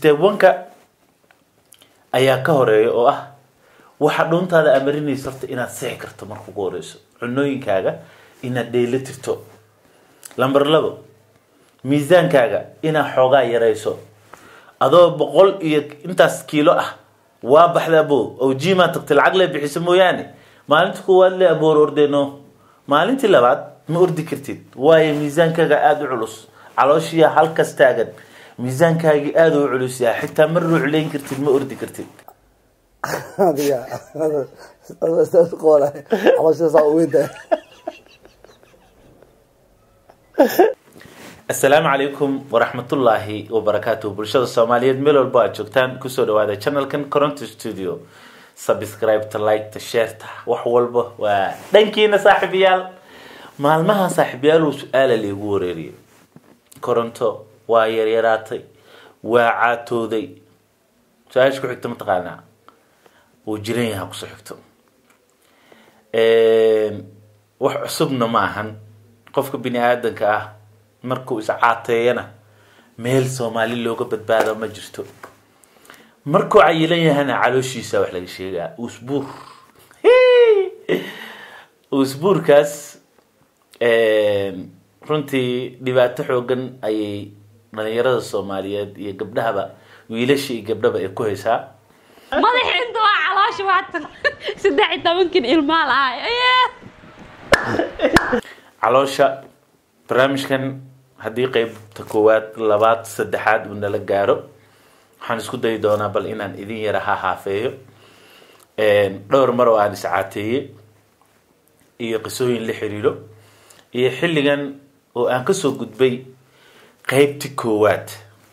step one-ka ayaa ka horeeya oo ah waxa dhuuntaada amarinaysa horta inaad sixi karto marka ugu horeyso cunooyinkaaga inaad dheela tirto lamber labo miisaankaaga inaad xoogaa yarayso adoo boqol iyo intaas kiilo ah waa baxda abo oo jimaa tagta lacag le bixiso mooyaane maalinta koowaad le aboor ordeno maalintii labaad ma ordi kartid waayo miisaankaaga aada u culus calooshiya halkas taagan miisaankaagii aada u culus yahay xitaa ma ruucleyn kartid ma ordi kartid adiga ustaad qoole caloosha saa u weyntahay asalaamu calaykum waraxmatullaahi wabarakaatuh bulshada soomaaliyeed meel walbo aad joogtaan kusoo dhawaada channelkan coronto studio subscribeta liketa shareta wax walba waa dhankiina saaxiibayaal maalmaha saaxiibayaal su-aala laygu wareeriyay coronto waa yaryaraatay waa caatooday su-aasha ku xigta mataqaanaa wuu jiran yaha kusoo xigto wax cusubna ma ahan qofka bini aadanka ah markuu iscaateeyana meel soomaali looga badbaado ma jirto markuu cayilan yahana calooshiisa wax laga sheegaa usbuur usbuurkaas runtii dhibaato xoogan ayay dhalinyarada soomaaliyeed iyo gabdhahaba wiilasha iyo gabdhaba ay ku haysaa madaxiinta waa caloosha waatan saddex iyo tobankin ilmaa lahay caloosha barnaamijkan haddii qeybta koowaad labaad saddexaad uu nala gaaro waxaan isku dayi doonaa bal inaan idin yara ha haafeeyo dhowr mar oo aan iscaateeyey iyo qisooyin la xiriiro iyo xilligan oo aan kasoo gudbay qeybti koowaad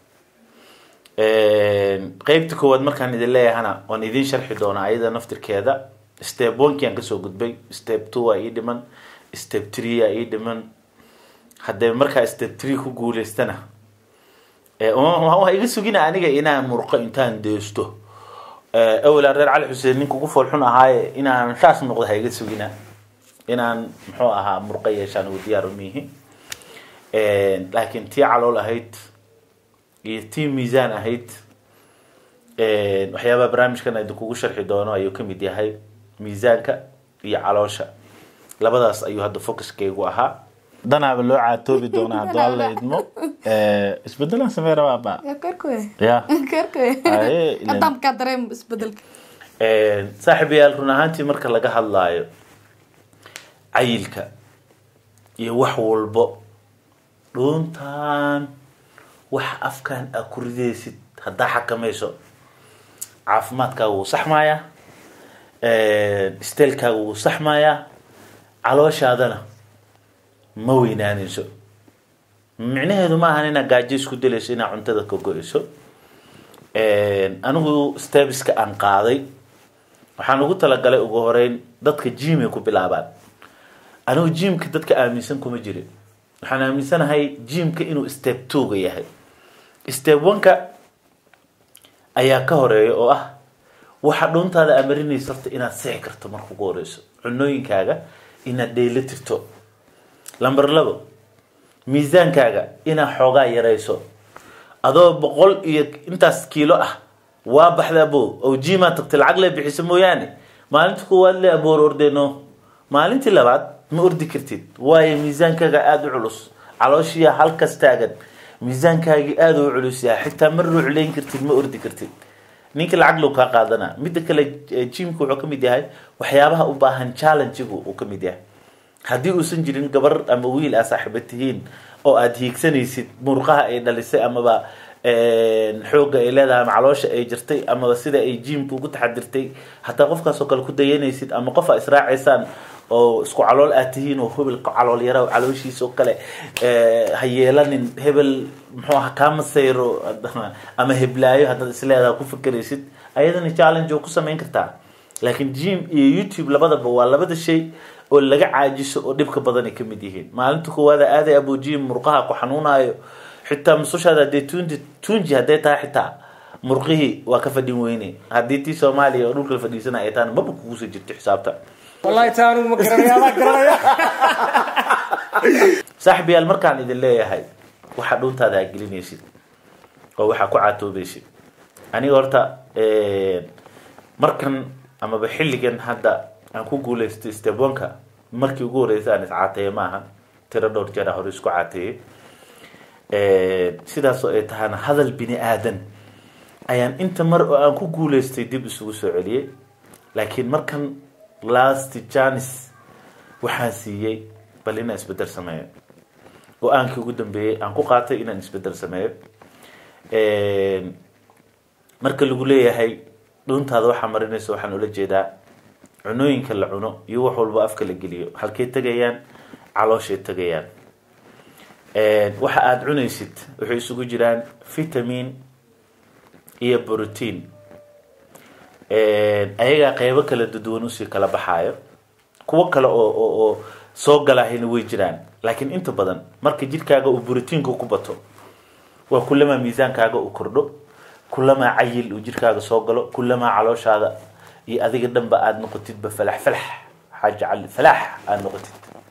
qeybta koowaad markaan idin leeyahana waan idin sharxi doonaa ayada naftirkeeda step onekii aan kasoo gudbay step two aa ii dhiman step three aa ii dhiman haddee markaa step three ku guuleystana waa iga sugina aniga inaan murqo intaan deesto awalaa reer cali xuseen ninka ugu foolxun ahaaye inaan saas noqdo ha iga sugina inaan muxuu ahaa murqo yeeshaan ugu diyaar umihi laakiin tii calool ahayd iyo tii miisaan ahayd waxyaabaha barnaamijkan idinkugu sharxi doono ayuu kamid yahay miisaanka iyo caloosha labadaas ayuu hadda focuskaygu ahaa danaaba loo caatoobi doonaa hadduu alla idmo isbedelan samey rabaaba ya Aye, ilen- adamkaa dareem isbedelka saaxiibayaal run ahaantii marka laga hadlaayo cayilka iyo wax walbo dhuuntaan wax afkan aa ku ridaysid haddaa xakamayso caafimaadkaaga wuu saxmayaa steelkaaga wuu saxmayaa calooshaadana ma weynaanayso micnaheedu ma ahan inaad gaajo isku dalayso inaad cuntada ka go-eyso anigu stebiska aan qaaday waxaan ugu talagalay ugu horeyn dadka jimay ku bilaabaan anigu jimka dadka aaminsan kuma jirin waxaan aaminsanahay jimka inuu step twoga yahay step one-ka ayaa ka horeeya oo ah waxa dhuuntaada amarinaysa horta inaad sixi karto marka ugu horeyso cunooyinkaaga inaad dheela tirto lamber labo miisaankaaga inaad xoogaa yarayso adoo boqol iyo intaas kiilo ah waa baxda abo oo jimaa tagta lacag le bixiso mooyaane maalinta koowaad le aboor ordeno maalintii labaad ma ordi kartid waayo miisaankaaga aada u culus calooshiya halkas taagan miisaankaagii aada u culus yahay xitaa ma ruucleyn kartid ma ordi kartid ninka lacag low kaa qaadana midda kale jimka wuxuu kamid yahay waxyaabaha u baahan challengigu uu kamid yahay haddii uusan jirin gabar ama wiil aa saaxiiba tihiin oo aada hiigsanaysid murqaha ay dhalisay amaba xoogga ay leedahay ama caloosha ay jirtay amaba sida ay jimka ugu taxadirtay hataa qofkaas oo kale ku dayanaysid ama qof aa israacaysaan oo isku calool aad tihiin oo hebel calool yara calooshiisa oo kale ha yeelanin hebel muxuu aha kaa masayro ama heblaayo haddaad isleedaha ku fikeraysid ayadana challenge oo ku samayn kartaa laakiin jim iyo youtube labadaba waa labada shay oo laga caajiso oo dhibka badan ay kamid yihiin maalinta koowaada aaday abo jim murqaha ku xanuunayo xitaa musushaada hadee tunji tunji hadday tahay xitaa murqihii waa ka fadhin weyne haddii tii soomaaliya oo dhulka fadhiisana ay tahana maba kuguso jirto xisaabta wallahi taa anigu ma garanaya adaa garanaya saaxiibayaal markaan idin leeyahay waxaa dhuuntaada aa gelinaysid oo waxaa ku caatoobaysid aniga horta markan amaba xilligan hadda aan ku guulaysto stebonka markii ugu horreysay aan iscaateeye maaha tiro dhowr jeera hore isku caateeyey sidaasoo ay tahana hadal bini aadan ayaan inta mar oo aan ku guulaystay dib isugu soo celiyey laakiin markan last janis waxaan siiyey bal inaan isbedel sameeyo go-aankii ugu dambeeyey aan ku qaatay inaan isbedel sameeyo marka lagu leeyahay dhuuntaada waxaa marinaysa waxaan ula jeedaa cunooyinka la cuno iyo wax walba afka la geliyo halkay tegayaan calooshay tegayaan waxa aada cunaysid waxay isugu jiraan vitamin iyo brotein ayagaa qeybo kala duduwan usii kala baxaayo kuwo kale oo oo oo soo galahayna way jiraan laakiin inta badan marka jidhkaaga uu brotiinka ku bato waa kulamaa miisaankaaga uu kordho kulamaa cayil uu jidhkaaga soo galo kulamaa calooshaada iyo adiga dhanba aada noqotidba falax falax xaaji cali falax aada noqotid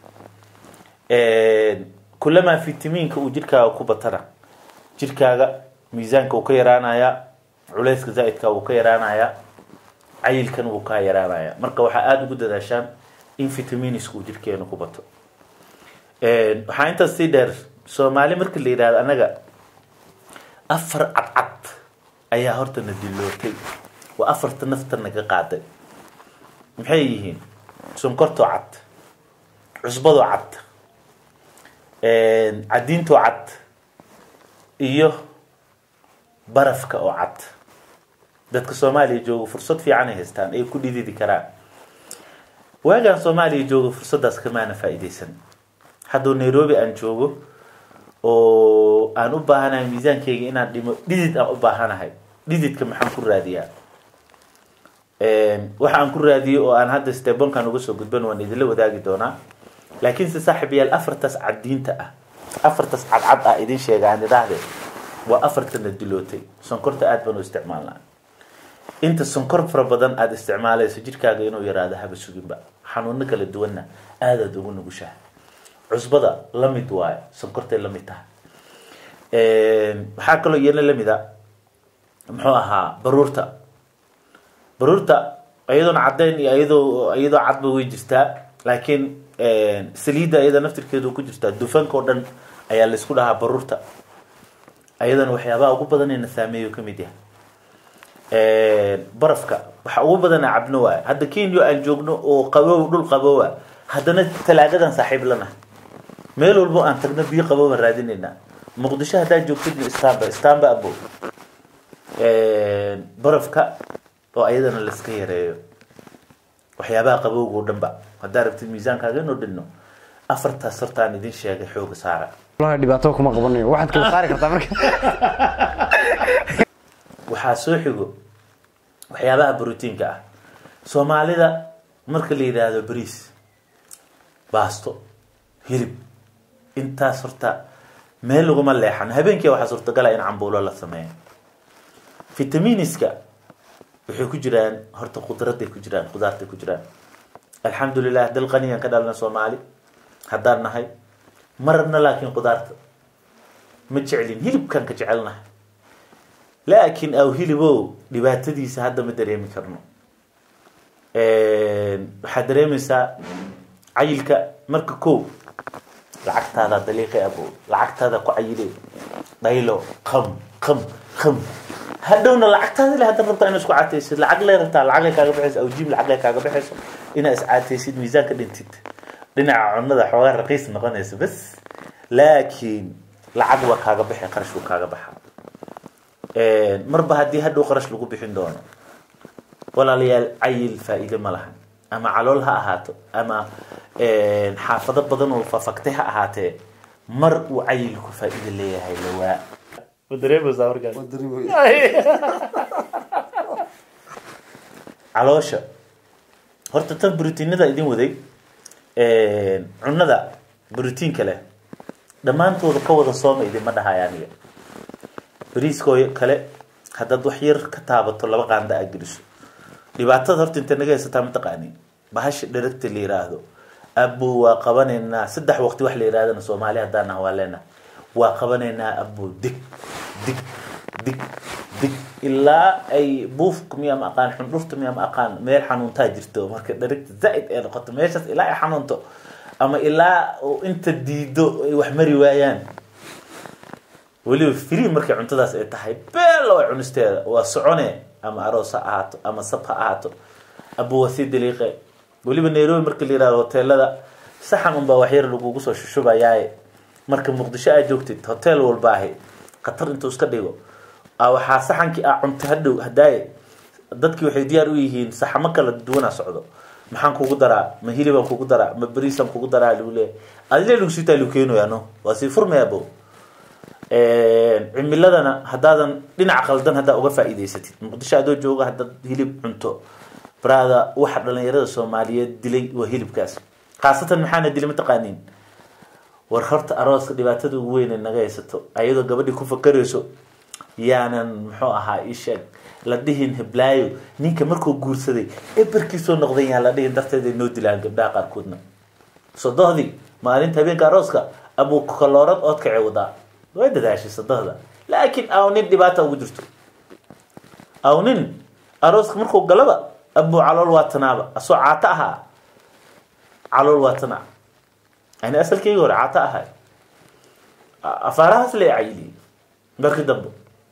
kulamaa fitamiinka uu jidhkaaga ku batana jidhkaaga miisaanka uu ka yaraanayaa culeyska zaa-idka wuu ka yaraanayaa cayilkan wuu ka yaraanayaa marka waxaa aada ugu dadaashaan in vitaminisku uu jidhkeena ku bato waxaa intaas sii dheer soomaali marka la yidhahdo anaga afar cadcad ayaa horta na dilootay waa afarta nafta naga qaaday maxay yihiin sonkortoo cad cusbadoo cad cadiintoo cad iyo barafka oo cad dadka soomaaliya jooga fursad fiican ay haystaan ay ku dhididi karaan waagaan soomaaliya jooga fursaddaas kamaana faa-ideysan hadduu nairobi aan joogo oo aan u baahanahay miisaankeyga inaan dhimo dhidid aan u baahanahay dhididka maxaan ku raadiyaa waxa aan ku raadiyey oo aan hadda stebonkan uga soo gudban waan idinla wadaagi doonaa laakiinse saaxib yaal afartaas caddiinta ah afartaas cadcad ah idin sheega aan idhaahdee waa afartana dilootay sonkorta aada baan u isticmaalnaa inta sonkor fara badan aada isticmaalayso jidhkaaga inuu yaraado haba suginba xanuuno kala duwanna aadaad ugu nugushaha cusbada la mid waayo sonkortay la mid tahay waxaa kaloo iyana lamid a muxuu ahaa baruurta baruurta iyadoona caddayn iyo iyadoo iyadoo cadba way jirtaa laakiin saliidda iyada naftirkeedu ku jirtaa dufanka oo dhan ayaa laysku dhahaa baruurta ayadana waxyaabaha ugu badanayna saameeyo kamid yahay barafka waxa ugu badana cabno waay hadda kenya aan joogno oo qabow dhul qabowa haddana talaagadan saaxiib lana meel walbo aan tagno biyo qabowa raadinayna muqdisho haddaad joogtidna stamba stamba abo barafka oo ayadana laiska yareeyo waxyaabaha qabowga o dhan ba haddaa rabtid miisaankaaga inuu dhinno afartaas hortaan idin sheegay xooga saara wallahi dhibaato kuma qabanayo waxaad kala saari kartaa marka waxaa soo xigo waxyaabaha brotiinka ah soomaalida marka la yidhaahdo bariis baasto hilib intaas horta meel laguma leexan habeenkii waxaa suurtagala in cambuulo la sameeyo vitaminiska waxay ku jiraan horta khudraday ku jiraan khudaartay ku jiraan alxamdulilah dal qaniyan ka dhalna soomaali haddaan nahay marna laakiin khudaarta ma jeclin hilibkan ka jecelnahay laakiin aw hilibow dhibaatadiisa hadda ma dareemi karno waxaad dareemaysaa cayilka marka ko lacagtaada daliiqi abo lacagtaada ku cayile dhaylo qam qam qam hadhowna lacagtaada le haddaad rabtaa ina isku caataysid lacag lee rabtaa lacag lay kaaga baxayso awjiib lacag lay kaaga baxayso inaa iscaataysid miisaanka dhintid dhinaca cunada xoogaa raqiis noqonaysa bas laakiin lacag waa kaaga baxay qarash wuu kaaga baxa marba haddii hadhow qarash lagu bixin doono walaalayaal cayil faa-iide ma lahan ama calool ha ahaato ama xaafado badan oo fafaktay ha ahaatee mar uu cayilku faa-iide leeyahay lawaa ma dareemaysaa markaas caloosha horta tan brotiinada idin waday cunada brotiinka leh dhammaantooda ka wada sooma idinma dhahaya aniga bariiskoo kale haddaad wax yar ka taabato laba qaanda aad geliso dhibaatada horta intay naga haysataa mataqaani bahasha dheragta la yiraahdo abu waa qabanaynaa saddex waqti wax la yirahdana soomaali haddaan ah waa leenaha waa qabanaynaa abu dig dig dig dig ilaa ay buufka miyaa ma aqaan xundhurta miyaa ma aqaan meel xanuuntaa jirto marka dharigta zaaid ay noqoto meeshaas ilaa ay xanuunto ama ilaa uu inta diido ay wax mari waayaan weliba free markay cuntadaas ay tahay beelo ay cunisteeda waa socone ama aroos ha ahaato ama sab ha ahaato aba waa sii daliiqe weliba nairobi marka la yihahdo hoteelada saxan unbaa waxyar lagugu soo shushubayaaye marka muqdisho aad joogtid hotel walba ahi khatar intuu iska dhigo a waxaa saxankii a cunto hadhow hadaaye dadkii waxay diyaar u yihiin saxamo kala duwanaa socdo maxaan kugu daraa ma hilibaan kugu daraa ma beriisaan kugu daraa lagu leeyahy adile lagu siitaa lagu keenaya no waa sii furmayaabo cimiladana haddaadan dhinac qaldan haddaa uga faa'iidaysatid muqdisho adoo jooga haddaad hilib cunto brada waxa dhalinyarada soomaaliyeed dilay waa hilibkaas khaasatan maxaana dilay mataqaaniin war horta arooska dhibaatada ugu weyn ee naga haysato ayadoo gabadhii ku fakarayso yaanan muxuu ahaa isheeg la dhihin heblaayo ninka markuu guursaday eberkiisoo noqday yaan la dhihin darteed ay noo dilaan gabdhaha qaarkoodna sodohdii maalinta habeenka arooska abuu kaloorad oodkacay wadaa way dadaashay sodohda laakiin aw nin dhibaata ugu jirto aw nin arooska markuu galaba abuu calool waa tanaaba asoo caato ahaa calool waa tanaa yani asalkeyga hore caato ahay afaarahaas la cayiliyey markii dambe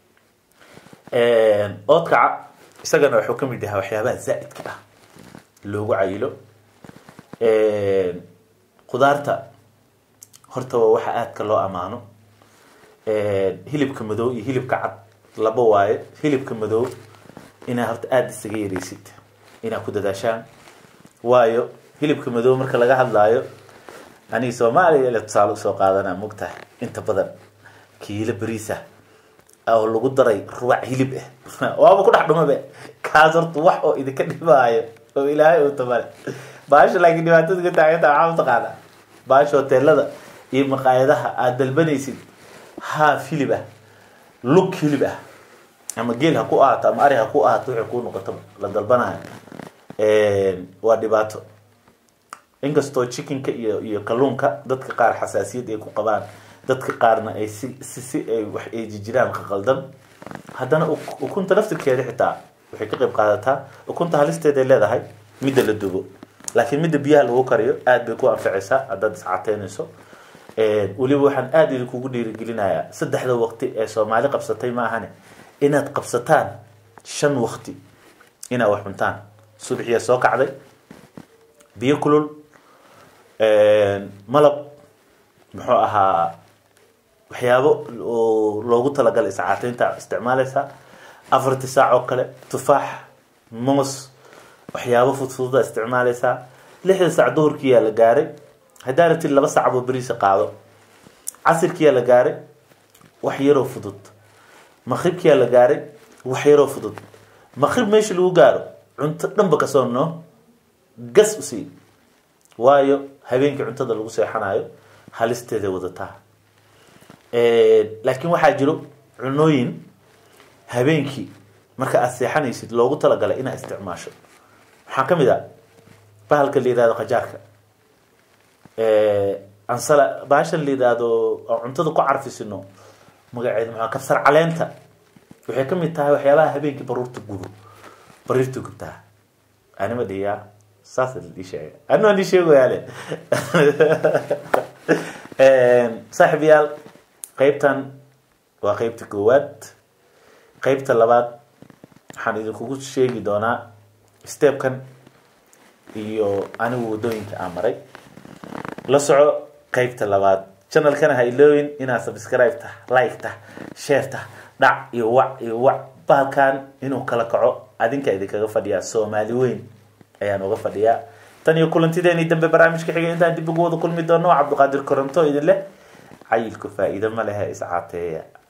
oodkaca isagana wuxuu kamid yahaa waxyaabaha zaa-idka ah loogu cayilo khudaarta horta waa waxa aadka loo amaano hilibka madow iyo hilibka cad laba waaye hilibka madow inaa horta aada isaga yareysid inaa ku dadaashaan waayo hilibka madow marka laga hadlaayo aniga soomaaliya ile tusaale usoo qaadanaa mogtahay inta badan kiilo beriisa oo lagu daray rubac hilib ah waaba ku dhex dhumabe kaas horta wax oo idinka dhibaayo oo ilaahay uu tabale baasha laakiin dhibaatada ka taaganta waxaa mataqaana baasha hoteelada iyo maqaayadaha aada dalbanaysid haaf hilib ah lug hilib ah ama geel ha ku ahaato ama ari ha ku ahaato wixii kuu noqoto la dalbanayo waa dhibaato inkastoo chickenka iyo iyo kalluunka dadka qaar xasaasiyad ay ku qabaan dadka qaarna ay si si si ay wax ay jijiraan qaqaldan haddana ukunta laftirkeeda xitaa waxay ka qayb qaadataa ukunta halisteeday leedahay midda la dubo laakiin midda biyaha lagu kariyo aada bay ku anficaysaa haddaad iscateynayso weliba waxaan aada idinkugu dhiirigelinayaa saddexda waqti ee soomaali qabsatay ma ahane inaad qabsataan shan waqti inaad wax cuntaan subaxiyaa soo kacday biyo kulul malab muxuu ahaa waxyaabo oo loogu talagalay iscaateynta isticmaalaysaa afartii saac oo kale tufaax moos waxyaabo fudfududa isticmaalaysaa lixda saac duhurkiyaa la gaaray haddaa ratid laba sacboo beriisa qaado casirkiyaa la gaaray wax yaroo fudud maqribkiyaa la gaaray wax yaroo fudud maqrib meesha lagu gaaro cunto dhanba kasoo noo gas usii waayo habeenkii cuntada lagu seexanayo halisteeday wadataa laakiin waxaa jiro cunooyin habeenkii marka aada seexanaysid loogu talagalay inaad isticmaasho waxaa kamid a bahalka la yihahdo qajaarka ansala bahashan la yihahdo oo cuntada ku carfisino magaceeda maxaa kabsar caleenta waxay kamid tahay waxyaabaha habeenkii baruurta gubo bariirta gubtaa anima dhiyaa saasa la ii sheegay anima ii sheegoyaale saaxib yaal qeybtan waa qeybta koowaad qeybta labaad waxaan idinkugu sheegi doonaa stepkan iyo anigu wadooyinka aan maray la soco qeybta labaad channelkana ha ilooyin inaad subscribe tah like tah share tah dhac iyo wac iyo wac bahalkan inuu kala kaco adinka idinkaga fadhiyaa soomaali weyn ayaan uga fadhiyaa tan iyo kulantideeni dambe barnaamijka xigay intaan dib ugu wada kulmi doono cabdiqaadir koronto idin leh cayilku faa-iido ma lehe iscaateeya